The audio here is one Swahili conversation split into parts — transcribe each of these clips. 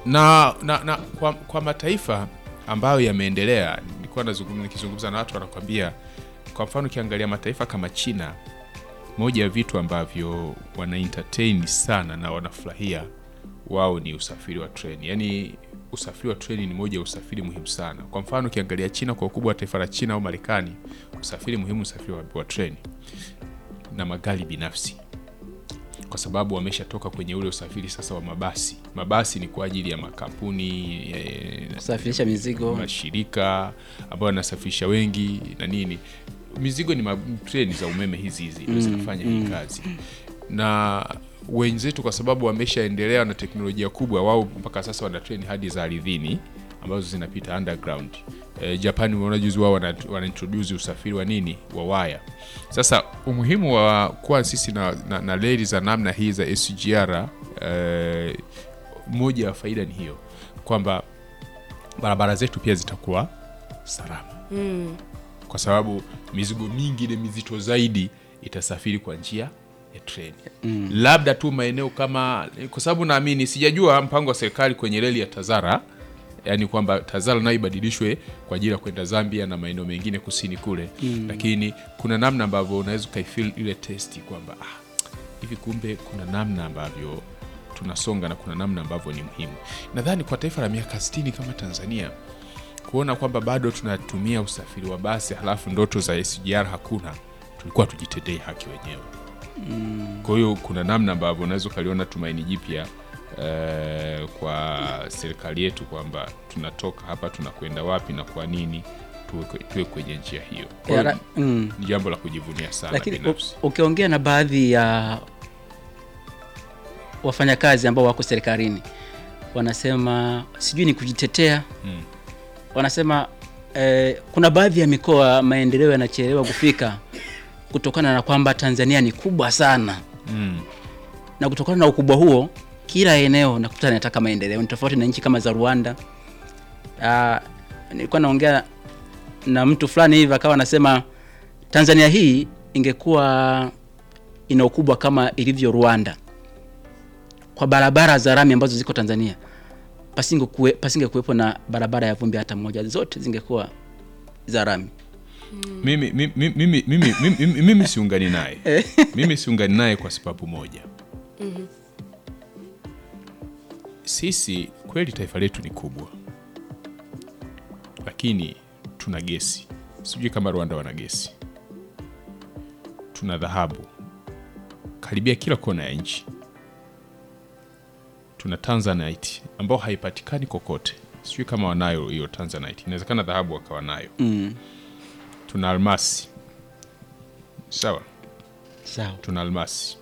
na, na, na kwa, kwa mataifa ambayo yameendelea, nilikuwa nazungumza nikizungumza na watu wanakwambia, kwa mfano ukiangalia mataifa kama China, moja ya vitu ambavyo wana entertain sana na wanafurahia wao ni usafiri wa treni. Yaani usafiri wa treni ni moja ya usafiri muhimu sana. Kwa mfano ukiangalia China, kwa ukubwa wa taifa la China au Marekani, usafiri muhimu usafiri wa, wa treni na magari binafsi kwa sababu wameshatoka kwenye ule usafiri sasa wa mabasi. Mabasi ni kwa ajili ya makampuni eh, kusafirisha mizigo mashirika ambayo yanasafirisha wengi na nini. Mizigo ni ma- treni za umeme hizi hizi ndio zinafanya hii kazi, na wenzetu kwa sababu wameshaendelea na teknolojia kubwa, wao mpaka sasa wana treni hadi za ardhini ambazo zinapita underground. E, Japan umeona juzi wao wana, wana introduce usafiri wa nini wa waya. Sasa umuhimu wa kuwa sisi na, na, na reli za namna hii za SGR e, moja ya faida ni hiyo kwamba barabara zetu pia zitakuwa salama kwa sababu mizigo mingi ile mizito zaidi itasafiri kwa njia ya treni labda tu maeneo kama kwa sababu naamini sijajua mpango wa serikali kwenye reli ya Tazara yaani kwamba Tazara nayo ibadilishwe kwa ajili ya kwenda Zambia na maeneo mengine kusini kule lakini kuna namna ambavyo unaweza ukaifeel ile testi kwamba ah, hivi kumbe kuna namna ambavyo tunasonga na kuna namna ambavyo ni muhimu. Nadhani kwa taifa la miaka 60 kama Tanzania kuona kwamba bado tunatumia usafiri wa basi halafu ndoto za SGR hakuna, tulikuwa tujitendee haki wenyewe. Kwa hiyo kuna namna ambavyo unaweza ukaliona tumaini jipya eh, kwa serikali yetu kwamba tunatoka hapa tunakwenda wapi na kwa nini tuwe, tuwe kwenye njia hiyo. Kwa hiyo Yara- mm. ni jambo la kujivunia sana lakini binafsi. u- ukiongea na baadhi ya wafanyakazi ambao wako serikalini wanasema sijui ni kujitetea Mm. wanasema eh, kuna baadhi ya mikoa maendeleo yanachelewa kufika kutokana na kwamba Tanzania ni kubwa sana Mm. na kutokana na ukubwa huo kila eneo nakuta linataka maendeleo ni tofauti na nchi kama za Rwanda. Ah, nilikuwa naongea na mtu fulani hivi akawa anasema Tanzania hii ingekuwa ina ukubwa kama ilivyo Rwanda kwa barabara za rami ambazo ziko Tanzania pasinge kuwe, pasinge kuwepo na barabara ya vumbi hata moja, zote zingekuwa za rami. mimi, mimi, mimi, mimi, mimi, mimi, mimi siungani naye mimi siungani naye kwa sababu moja sisi kweli taifa letu ni kubwa lakini tuna gesi sijui kama rwanda wana gesi tuna dhahabu karibia kila kona ya nchi tuna tanzanite ambao haipatikani kokote sijui kama wanayo hiyo tanzanite inawezekana dhahabu wakawa nayo Mm. tuna almasi sawa Sawa. tuna almasi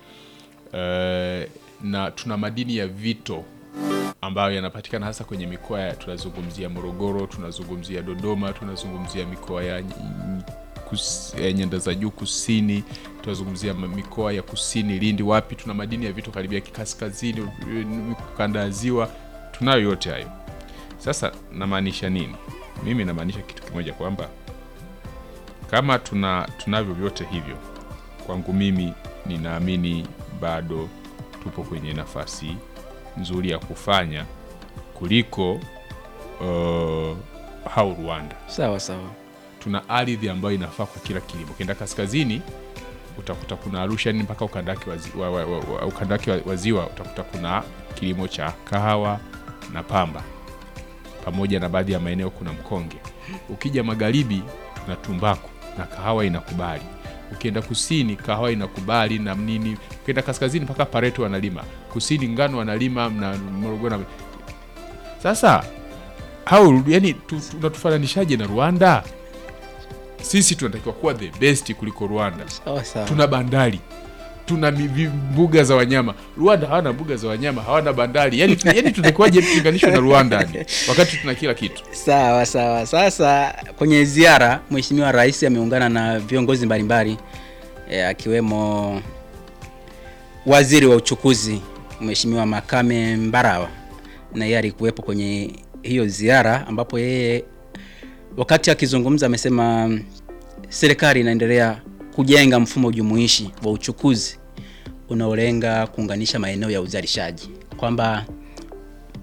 Eh, na tuna madini ya vito ambayo yanapatikana hasa kwenye mikoa ya tunazungumzia morogoro tunazungumzia dodoma tunazungumzia mikoa ya, ny- kus, ya nyanda za juu kusini tunazungumzia ma- mikoa ya kusini lindi wapi tuna madini ya vito karibia kaskazini eh, kanda ya ziwa tunayo yote hayo sasa namaanisha nini mimi namaanisha kitu kimoja kwamba kama tuna tunavyo vyote hivyo kwangu mimi ninaamini bado tupo kwenye nafasi nzuri ya kufanya kuliko uh, hau Rwanda. Sawa sawa. Tuna ardhi ambayo inafaa kwa kila kilimo. Ukienda kaskazini utakuta kuna Arusha ni mpaka ukanda wake wa, zi- wa, wa, wa, wa, ukanda wake wa, wa ziwa utakuta kuna kilimo cha kahawa na pamba pamoja na baadhi ya maeneo kuna mkonge. Ukija magharibi tuna tumbaku na kahawa inakubali. Ukienda kusini kahawa inakubali na nini. Ukienda kaskazini mpaka Pareto wanalima, kusini ngano wanalima na Morogoro. na- Sasa au yani tu- tunatufananishaje na Rwanda? Sisi tunatakiwa kuwa the best kuliko Rwanda Sawa sawa. tuna bandari tuna mi- vi- mbuga za wanyama rwanda hawana mbuga za wanyama hawana bandari yani, yani tunakuwaje tulinganishwa na rwanda yani, wakati tuna kila kitu Sawa sawa. Sasa kwenye ziara, Mheshimiwa Rais ameungana na viongozi mbalimbali e, akiwemo waziri wa uchukuzi Mheshimiwa Makame Mbarawa, na yeye alikuwepo kwenye hiyo ziara, ambapo yeye wakati akizungumza amesema mm, serikali inaendelea kujenga mfumo jumuishi wa uchukuzi unaolenga kuunganisha maeneo ya uzalishaji, kwamba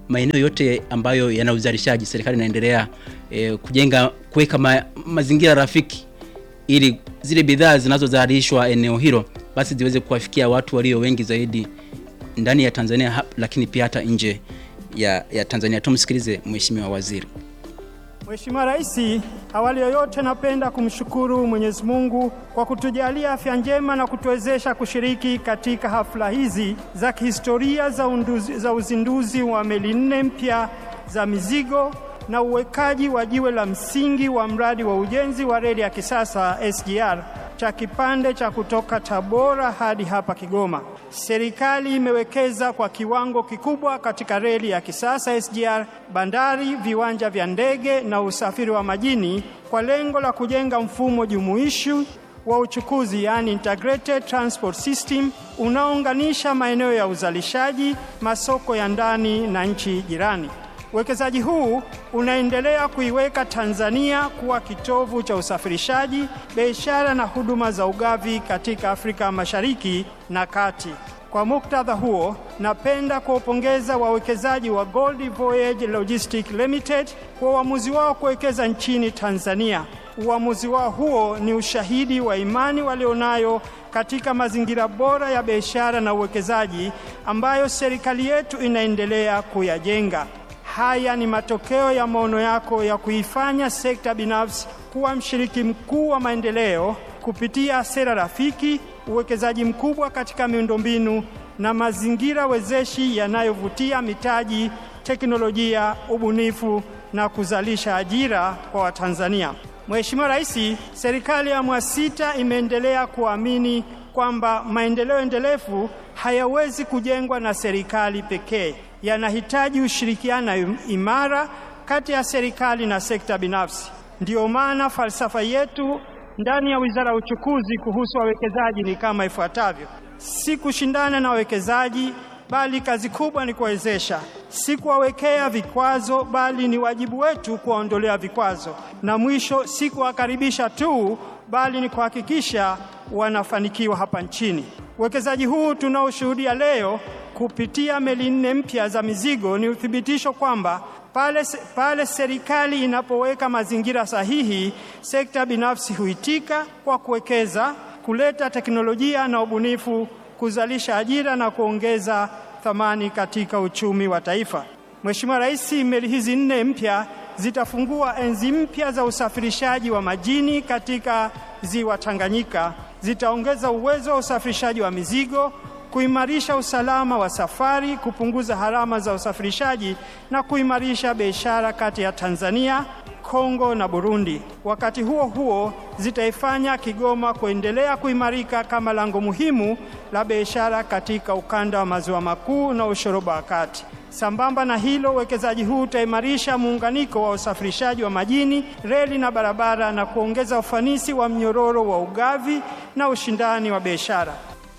maeneo yote ambayo yana uzalishaji, serikali inaendelea e, kujenga kuweka ma, mazingira rafiki ili zile bidhaa zinazozalishwa eneo hilo basi ziweze kuwafikia watu walio wengi zaidi ndani ya Tanzania ha- lakini pia hata nje ya, ya Tanzania. Tumsikilize Mheshimiwa Waziri. Mheshimiwa Rais, awali yoyote napenda kumshukuru Mwenyezi Mungu kwa kutujalia afya njema na kutuwezesha kushiriki katika hafla hizi za kihistoria za, unduzi, za uzinduzi wa meli nne mpya za mizigo na uwekaji wa jiwe la msingi wa mradi wa ujenzi wa reli ya kisasa SGR cha kipande cha kutoka Tabora hadi hapa Kigoma. Serikali imewekeza kwa kiwango kikubwa katika reli ya kisasa SGR, bandari, viwanja vya ndege na usafiri wa majini kwa lengo la kujenga mfumo jumuishi wa uchukuzi yani integrated transport system unaounganisha maeneo ya uzalishaji, masoko ya ndani na nchi jirani. Uwekezaji huu unaendelea kuiweka Tanzania kuwa kitovu cha usafirishaji, biashara na huduma za ugavi katika Afrika Mashariki na Kati. Kwa muktadha huo, napenda kuwapongeza wawekezaji wa Gold Voyage Logistics Limited kwa uamuzi wao kuwekeza nchini Tanzania. Uamuzi wao huo ni ushahidi wa imani walionayo katika mazingira bora ya biashara na uwekezaji ambayo serikali yetu inaendelea kuyajenga. Haya ni matokeo ya maono yako ya kuifanya sekta binafsi kuwa mshiriki mkuu wa maendeleo kupitia sera rafiki, uwekezaji mkubwa katika miundombinu na mazingira wezeshi yanayovutia mitaji, teknolojia, ubunifu na kuzalisha ajira kwa Watanzania. Mheshimiwa Rais, serikali ya awamu ya sita imeendelea kuamini kwamba maendeleo endelevu hayawezi kujengwa na serikali pekee, yanahitaji ushirikiano imara kati ya serikali na sekta binafsi. Ndiyo maana falsafa yetu ndani ya Wizara ya Uchukuzi kuhusu wawekezaji ni kama ifuatavyo: si kushindana na wawekezaji, bali kazi kubwa ni kuwawezesha; si kuwawekea vikwazo, bali ni wajibu wetu kuwaondolea vikwazo; na mwisho, si kuwakaribisha tu, bali ni kuhakikisha wanafanikiwa hapa nchini. Uwekezaji huu tunaoshuhudia leo kupitia meli nne mpya za mizigo ni uthibitisho kwamba pale, pale serikali inapoweka mazingira sahihi, sekta binafsi huitika kwa kuwekeza, kuleta teknolojia na ubunifu, kuzalisha ajira na kuongeza thamani katika uchumi wa taifa. Mheshimiwa Rais, meli hizi nne mpya zitafungua enzi mpya za usafirishaji wa majini katika ziwa Tanganyika, zitaongeza uwezo wa usafirishaji wa mizigo kuimarisha usalama wa safari, kupunguza gharama za usafirishaji na kuimarisha biashara kati ya Tanzania, Kongo na Burundi. Wakati huo huo, zitaifanya Kigoma kuendelea kuimarika kama lango muhimu la biashara katika ukanda wa maziwa makuu na ushoroba wa kati. Sambamba na hilo, uwekezaji huu utaimarisha muunganiko wa usafirishaji wa majini, reli na barabara na kuongeza ufanisi wa mnyororo wa ugavi na ushindani wa biashara.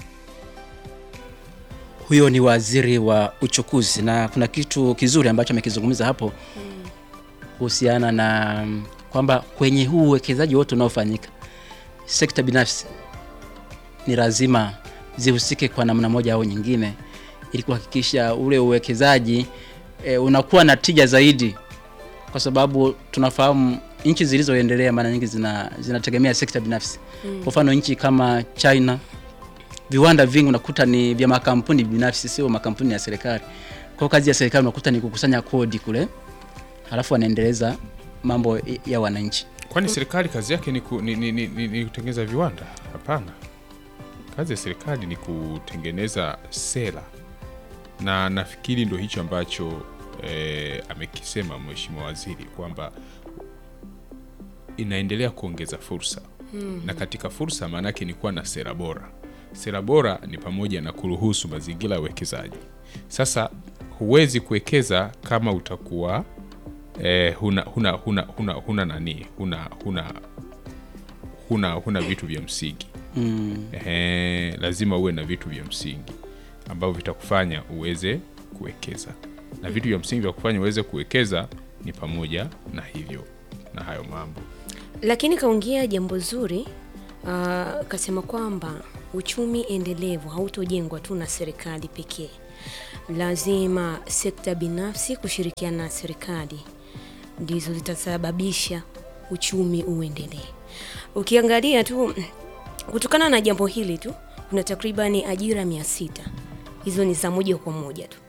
Huyo ni waziri wa uchukuzi, na kuna kitu kizuri ambacho amekizungumza hapo kuhusiana na mm, kwamba kwenye huu uwekezaji wote unaofanyika, sekta binafsi ni lazima zihusike kwa namna moja au nyingine, ili kuhakikisha ule uwekezaji e, unakuwa na tija zaidi, kwa sababu tunafahamu nchi zilizoendelea mara nyingi zina zinategemea sekta binafsi. Kwa mfano nchi kama China viwanda vingi unakuta ni vya makampuni binafsi, sio makampuni ya serikali. Kwa kazi ya serikali unakuta ni kukusanya kodi kule, halafu wanaendeleza mambo ya wananchi. Kwani serikali kazi yake ni, ku, ni, ni, ni, ni, ni kutengeneza viwanda? Hapana, kazi ya serikali ni kutengeneza sera, na nafikiri ndo hicho ambacho eh, amekisema Mheshimiwa Waziri kwamba inaendelea kuongeza fursa na katika fursa maana yake ni kuwa na sera bora. Sera bora ni pamoja na kuruhusu mazingira ya uwekezaji. Sasa huwezi kuwekeza kama utakuwa eh, huna, huna, huna, huna, huna nani huna, huna, huna, huna vitu vya msingi Mm. Ehe, lazima uwe na vitu vya msingi ambavyo vitakufanya uweze kuwekeza, na vitu vya msingi vya kufanya uweze kuwekeza ni pamoja na hivyo na hayo mambo. Lakini kaongea jambo zuri uh, kasema kwamba uchumi endelevu hautojengwa tu na serikali pekee. lazima sekta binafsi kushirikiana na serikali ndizo zitasababisha uchumi uendelee. Ukiangalia tu kutokana na jambo hili tu kuna takribani ajira mia sita hizo ni za moja kwa moja tu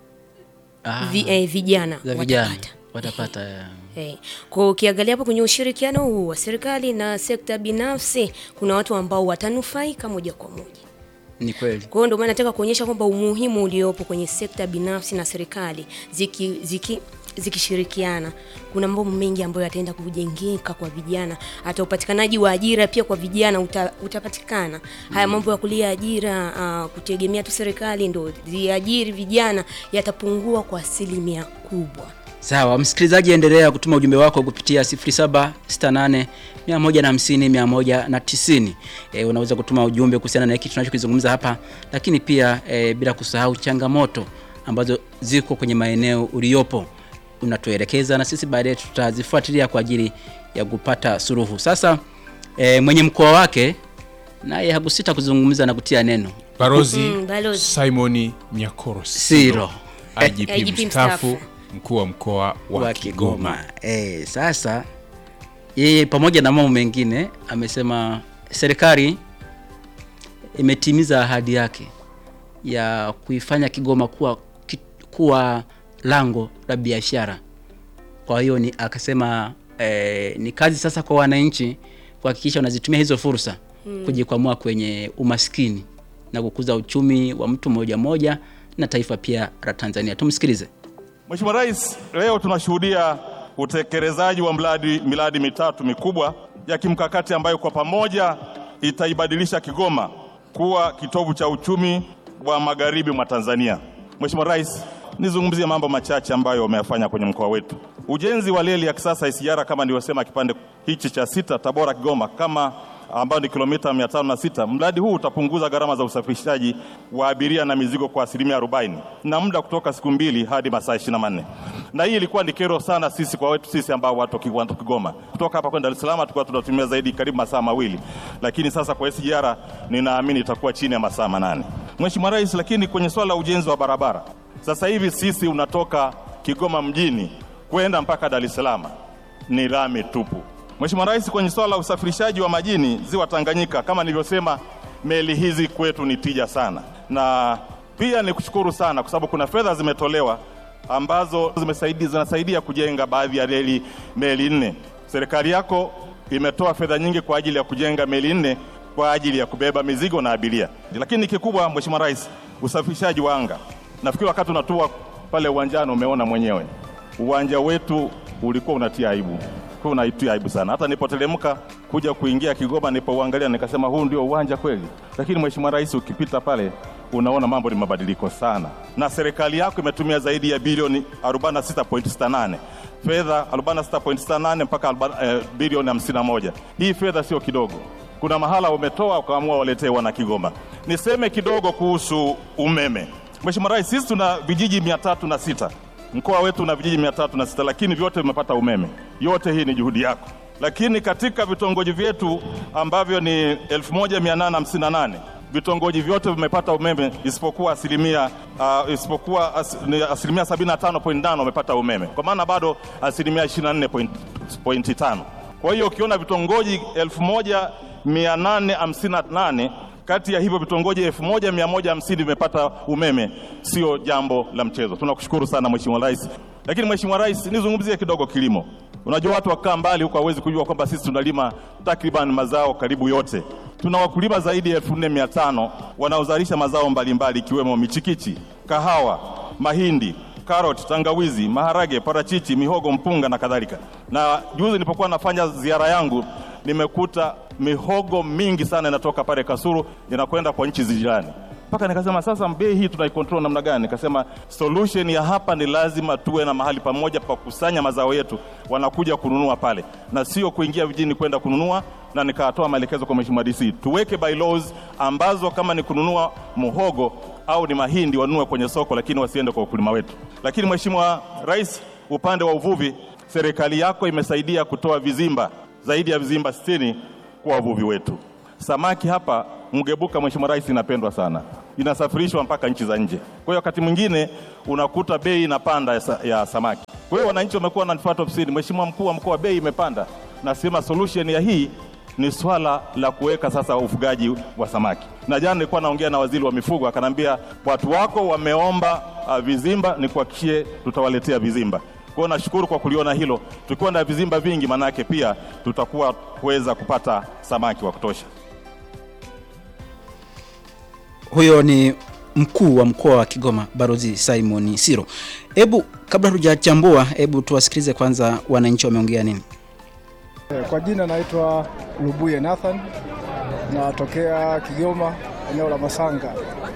Ah, Vi, eh, vijana za vijana watapata watapata eh. Eh, kwa ukiangalia hapo kwenye ushirikiano huu wa serikali na sekta binafsi kuna watu ambao watanufaika moja kwa moja. ni kweli Kwa hiyo ndio maana nataka kuonyesha kwamba umuhimu uliopo kwenye sekta binafsi na serikali ziki, ziki zikishirikiana kuna mambo mengi ambayo yataenda kujengeka kwa vijana hata upatikanaji wa ajira pia kwa vijana uta, utapatikana haya mambo ya kulia ajira uh, kutegemea tu serikali ndo ziajiri vijana yatapungua kwa asilimia kubwa sawa msikilizaji endelea kutuma ujumbe wako kupitia 0768 150 190 e, unaweza kutuma ujumbe kuhusiana na hiki tunachokizungumza hapa lakini pia e, bila kusahau changamoto ambazo ziko kwenye maeneo uliopo unatuelekeza na sisi baadaye tutazifuatilia kwa ajili ya kupata suruhu sasa e, mwenye mkoa wake naye hakusita kuzungumza na kutia neno Barozi Mm, balozi. Simoni Nyakoro Siro. IGP IGP mstaafu mstaafu. mkuu wa mkoa wa, wa Kigoma. Kigoma. E, sasa yeye pamoja na mambo mengine amesema serikali imetimiza ahadi yake ya kuifanya Kigoma kuwa, ki- kuwa lango la biashara. Kwa hiyo ni akasema e, ni kazi sasa kwa wananchi kuhakikisha wanazitumia hizo fursa hmm, kujikwamua kwenye umaskini na kukuza uchumi wa mtu mmoja mmoja na taifa pia la Tanzania. Tumsikilize. Mheshimiwa Rais, leo tunashuhudia utekelezaji wa mradi miradi mitatu mikubwa ya kimkakati ambayo kwa pamoja itaibadilisha Kigoma kuwa kitovu cha uchumi wa magharibi mwa Tanzania. Mheshimiwa Rais, nizungumzie mambo machache ambayo wameyafanya kwenye mkoa wetu. Ujenzi wa reli ya kisasa SGR kama nilivyosema, kipande hichi cha sita Tabora Kigoma kama ambayo ni kilomita 506. Mradi huu utapunguza gharama za usafirishaji wa abiria na mizigo kwa asilimia 40 na muda kutoka siku mbili hadi masaa 24. Na hii ilikuwa ni kero sana sisi kwa wetu sisi ambao watu wa Ki- watu Kigoma. Kutoka hapa kwenda Dar es Salaam tulikuwa tunatumia zaidi karibu masaa mawili, lakini sasa kwa SGR ninaamini itakuwa chini ya masaa manane. Mheshimiwa Rais, lakini kwenye swala la ujenzi wa barabara sasa hivi sisi unatoka Kigoma mjini kwenda mpaka Dar es Salaam ni lami tupu. Mheshimiwa Rais, kwenye swala la usafirishaji wa majini ziwa Tanganyika, kama nilivyosema, meli hizi kwetu ni tija sana, na pia ni kushukuru sana kwa sababu kuna fedha zimetolewa ambazo zimesaidia, zinasaidia kujenga baadhi ya reli meli nne. Serikali yako imetoa fedha nyingi kwa ajili ya kujenga meli nne kwa ajili ya kubeba mizigo na abiria, lakini kikubwa, Mheshimiwa Rais, usafirishaji wa anga. Nafikiri wakati unatua pale uwanjani umeona mwenyewe uwanja wetu ulikuwa unatia aibu, kwa unaitia aibu sana. Hata nilipoteremka kuja kuingia Kigoma, nilipouangalia nikasema huu ndio uwanja kweli. Lakini Mheshimiwa Rais, ukipita pale unaona mambo ni mabadiliko sana, na serikali yako imetumia zaidi ya bilioni 46.68 fedha 46.68 mpaka 40, eh, bilioni 51. Hii fedha sio kidogo. Kuna mahala umetoa ukaamua waletee wana Kigoma. Niseme kidogo kuhusu umeme. Mheshimiwa Rais, sisi tuna vijiji mia tatu na sita mkoa wetu una vijiji mia tatu na sita lakini vyote vimepata umeme. Yote hii ni juhudi yako, lakini katika vitongoji vyetu ambavyo ni 1858 vitongoji vyote vimepata umeme isipokuwa asilimia uh, isipokuwa as, ni asilimia 75.5 wamepata umeme, kwa maana bado asilimia 24.5. Kwa hiyo ukiona vitongoji 1858 kati ya hivyo vitongoji 1150 vimepata umeme, sio jambo la mchezo. Tunakushukuru sana Mheshimiwa Rais. Lakini Mheshimiwa Rais, nizungumzie kidogo kilimo. Unajua watu wakaa mbali huko hawezi kujua kwamba sisi tunalima takriban mazao karibu yote. Tuna wakulima zaidi ya 4500 wanaozalisha mazao mbalimbali ikiwemo michikichi, kahawa, mahindi, karoti, tangawizi, maharage, parachichi, mihogo, mpunga na kadhalika. Na juzi nilipokuwa nafanya ziara yangu nimekuta mihogo mingi sana inatoka pale Kasulu inakwenda kwa nchi jirani mpaka nikasema sasa bei hii tunaikontrol namna gani? Nikasema solution ya hapa ni lazima tuwe na mahali pamoja pa kukusanya mazao yetu, wanakuja kununua pale na sio kuingia vijijini kwenda kununua. Na nikatoa maelekezo kwa Mheshimiwa DC tuweke bylaws ambazo kama ni kununua muhogo au ni mahindi wanunue kwenye soko, lakini wasiende kwa wakulima wetu. Lakini Mheshimiwa Rais, upande wa uvuvi, serikali yako imesaidia kutoa vizimba zaidi ya vizimba 60 kwa wavuvi wetu. Samaki hapa mgebuka, Mheshimiwa Rais, inapendwa sana, inasafirishwa mpaka nchi za nje. Kwa hiyo wakati mwingine unakuta bei inapanda ya, sa- ya samaki. Kwa hiyo wananchi wamekuwa wananifuata ofisini, Mheshimiwa mkuu wa mkoa, bei imepanda. Nasema solution ya hii ni swala la kuweka sasa ufugaji wa samaki. Na jana nilikuwa naongea na waziri wa mifugo, akanambia watu wako wameomba uh, vizimba, nikuhakikishie tutawaletea vizimba. Kwa hiyo nashukuru kwa kuliona hilo. Tukiwa na vizimba vingi, maana yake pia tutakuwa kuweza kupata samaki wa kutosha. Huyo ni mkuu wa mkoa wa Kigoma Barozi Simon Siro. Hebu kabla hatujachambua, hebu tuwasikilize kwanza wananchi wameongea nini. Kwa jina naitwa Lubuye Nathan, natokea Kigoma, eneo la Masanga.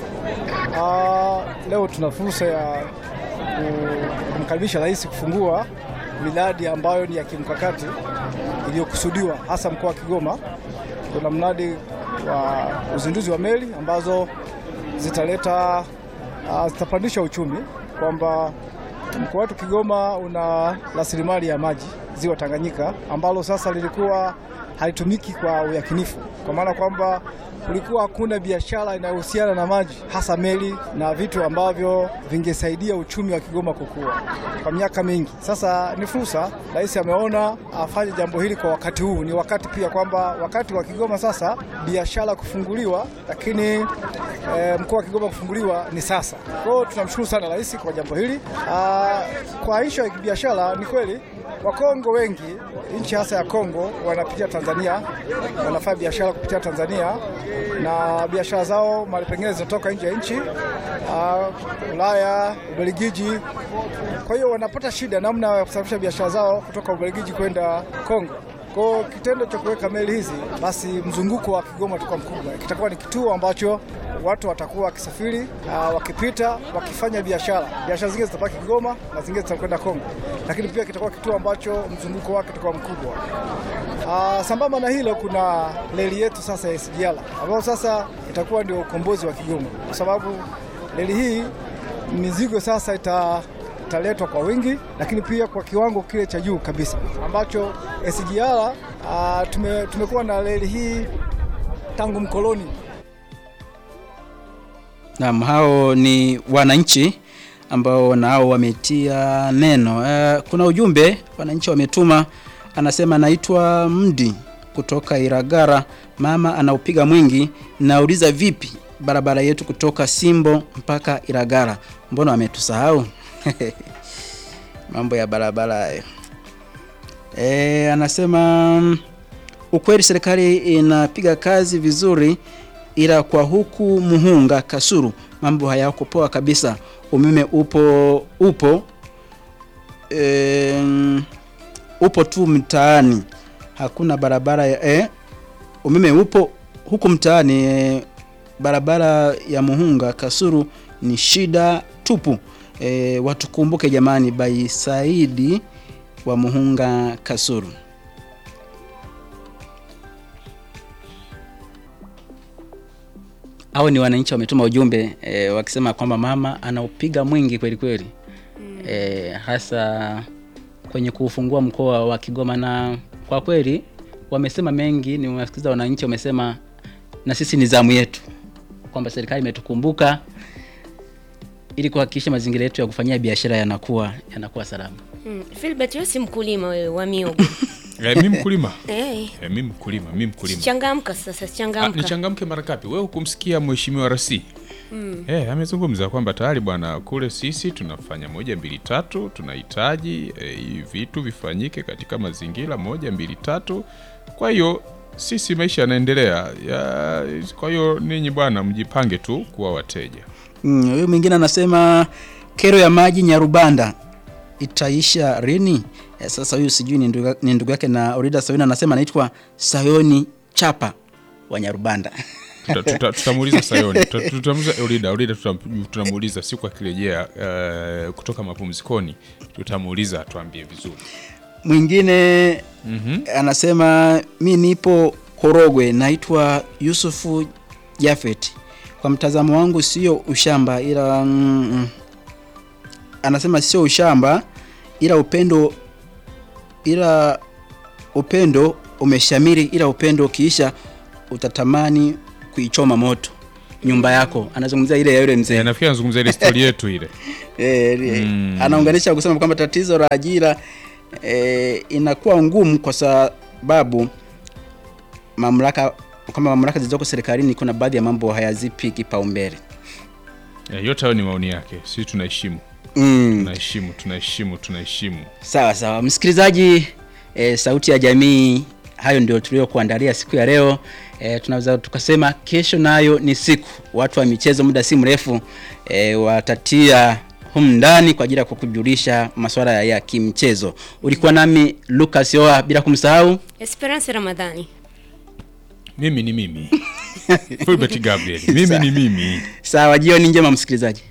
Ah, leo tuna fursa ya ku- kumkaribisha rais kufungua miradi ambayo ni ya kimkakati iliyokusudiwa hasa mkoa wa Kigoma. Kuna mradi wa uzinduzi wa meli ambazo zitaleta ah, zitapandisha uchumi kwamba mkoa wetu Kigoma una rasilimali ya maji ziwa Tanganyika ambalo sasa lilikuwa halitumiki kwa uyakinifu, kwa maana kwamba kulikuwa hakuna biashara inayohusiana na maji, hasa meli na vitu ambavyo vingesaidia uchumi wa Kigoma kukua kwa miaka mingi. Sasa ni fursa, rais ameona afanye jambo hili kwa wakati huu. Ni wakati pia kwamba wakati wa Kigoma sasa biashara kufunguliwa, lakini e, mkoa wa Kigoma kufunguliwa ni sasa. Kwa hiyo tunamshukuru sana rais kwa jambo hili. Aa, kwa ishu ya kibiashara ni kweli Wakongo wengi nchi hasa ya Kongo wanapitia Tanzania, wanafanya biashara kupitia Tanzania na biashara zao mali pengine zinatoka nje ya nchi ah, Ulaya, Ubelgiji. Kwa hiyo wanapata shida namna ya kusafirisha biashara zao kutoka Ubelgiji kwenda Kongo. Kwa hiyo kitendo cha kuweka meli hizi, basi mzunguko wa Kigoma utakuwa mkubwa, kitakuwa ni kituo ambacho watu watakuwa wakisafiri ah, wakipita wakifanya biashara. Biashara zingine zitabaki Kigoma na zingine zitakwenda Kongo, lakini pia kitakuwa kituo ambacho mzunguko wake utakuwa mkubwa. Ah, sambamba na hilo kuna reli yetu sasa ya SGR ambayo sasa itakuwa ndio ukombozi wa Kigoma, kwa sababu reli hii mizigo sasa ita italetwa kwa wingi, lakini pia kwa kiwango kile cha juu kabisa ambacho SGR ah, tume, tumekuwa na reli hii tangu mkoloni. Naam, hao ni wananchi ambao nao wametia neno. Eh, kuna ujumbe wananchi wametuma, anasema naitwa Mdi kutoka Iragara. Mama anaupiga mwingi, nauliza vipi barabara yetu kutoka Simbo mpaka Iragara, mbona wametusahau? Mambo ya barabara hayo. E, anasema mm, ukweli serikali inapiga kazi vizuri, ila kwa huku Muhunga Kasuru mambo hayako poa kabisa. Umeme upo upo e, upo tu mtaani, hakuna barabara ya, e, umeme upo huku mtaani e, barabara ya Muhunga Kasuru ni shida tupu. E, watukumbuke jamani, by Saidi wa Muhunga Kasuru. Hao ni wananchi wametuma ujumbe e, wakisema kwamba mama anaupiga mwingi kweli kweli e, hasa kwenye kuufungua mkoa wa Kigoma, na kwa kweli wamesema mengi. Nimewasikiza wananchi wamesema, na sisi ni zamu yetu kwamba serikali imetukumbuka ili kuhakikisha mazingira yetu ya kufanyia biashara yanakuwa yanakuwa salama. Mm. Philbert, wewe si mkulima wewe wa miogo. Eh, mi mkulima Eh, eh, mi mkulima mi mkulima changamka sasa, Ah, changamka. nichangamke mara ngapi? Wewe hukumsikia mheshimiwa rasi mm. eh, amezungumza kwamba tayari bwana, kule sisi tunafanya moja mbili tatu, tunahitaji eh, hivi vitu vifanyike katika mazingira moja mbili tatu. Kwa hiyo sisi maisha yanaendelea ya, kwa hiyo ninyi bwana, mjipange tu kuwa wateja. Mm, Huyu mwingine anasema kero ya maji Nyarubanda itaisha lini? Eh, sasa huyu sijui ni ndugu ni ndugu yake na Orida Sayoni anasema anaitwa Sayoni Chapa wa Nyarubanda. Tuta- tuta- tutamuuliza Sayoni, tuta- tutamuuliza Orida, Orida tutam- tutamuuliza siku akirejea eh, kutoka mapumzikoni, tutamuuliza atuambie vizuri. Mwingine anasema mi nipo Korogwe, naitwa Yusufu Jafet. Kwa mtazamo wangu sio ushamba, ila mm, mm, anasema sio ushamba, ila upendo, ila upendo umeshamiri, ila upendo ukiisha utatamani kuichoma moto nyumba yako anazungumzia ile ya yule mzee Eh, nafikiri anazungumza ile stori yetu ile Eh, eh, anaunganisha kusema kwamba tatizo la ajira eh, inakuwa ngumu kwa sababu mamlaka kwamba mamlaka zilizoko serikalini kuna baadhi ya mambo hayazipi kipaumbele. Eh, yote hayo ni maoni yake sisi tunaheshimu Mm. tunaheshimu tunaheshimu tunaheshimu Sawa sawa, msikilizaji e, sauti ya jamii, hayo ndio tuliokuandalia siku ya leo. E, tunaweza tukasema kesho nayo ni siku, watu wa michezo muda si mrefu e, watatia humu ndani kwa ajili ya kukujulisha masuala ya, ya kimchezo. Ulikuwa nami Lucas Yoa, bila kumsahau Esperance Ramadhani. mimi ni mimi Fulbert Gabriel mimi ni mimi sawa. Jioni njema msikilizaji.